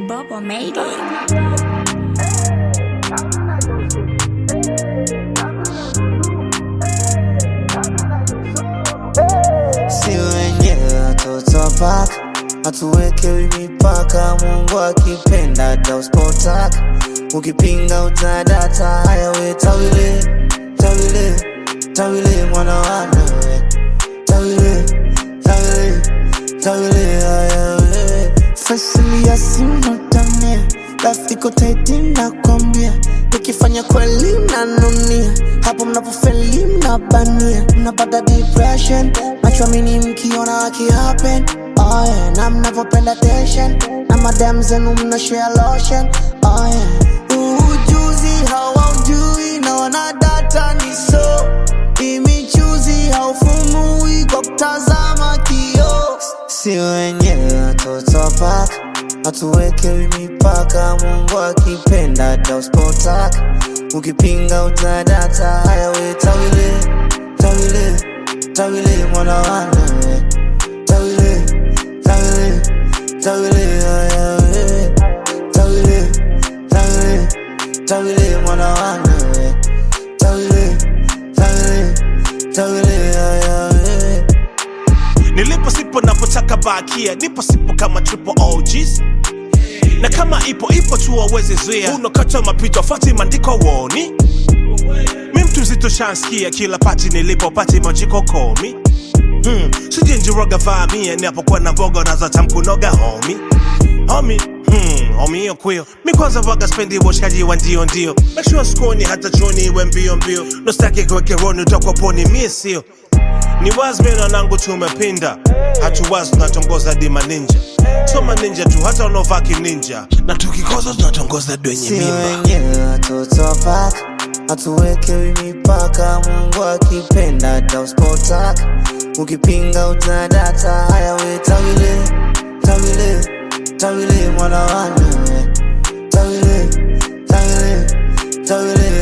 Bubba made it. si wenyewe watoto wa paka hatuwekewi mipaka mungu akipenda dauspotaka ukipinga utadata haya we tawile tawile tawile mwana wanawe tawile tawile tawile haya we fasili ya simotania lafiko taiti nakwambia nikifanya kweli mnanunia hapo mnapofeli mnabania mnapata depression nachwamini mkiona akihappen oh yeah. na mnavyopenda tension na madam zenu mnashare lotion oh yeah. ujuzi hawaujui na wanadata ni so imichuzi haufumui kwa kutazama kio si wenyewe watoto wa paka hatuwekewi mipaka mungu akipenda dauspotaka ukipinga utadata haya we tawile tawile tawile mwana wanawe tawile tawile tawile haya we tawile tawile tawile mwana wanawe tawile tawile tawile haya we nilipo sipo napotaka bakia nipo sipo kama triple OGs na kama ipo ipo tu waweze zuia unakata mapito fati maandiko woni mi mtu mzito shanskia kila pati nilipo pati majiko komi hmm. sijenjiroga vaamia napokuwa na voga nazotamkunoga homi homi Hmm, homi hiyo kwio mi kwanza vaga spendi washikaji wa ndio ndio make sure skoni hata choni iwe mbio mbio nostaki kwekeroni utakoponi mie sio ni wazmena nangu tumepinda hatuwazi tunatongoza dima ninja soma ninja tu hata unaovaa kininja na tukikoza tunatongoza dwenye si mimba wenyewe watoto wa paka hatuwekewi mipaka mungu akipenda dauspotaka ukipinga utadata haya we tawile tawile tawile mwana wanawe tawile tawile tawile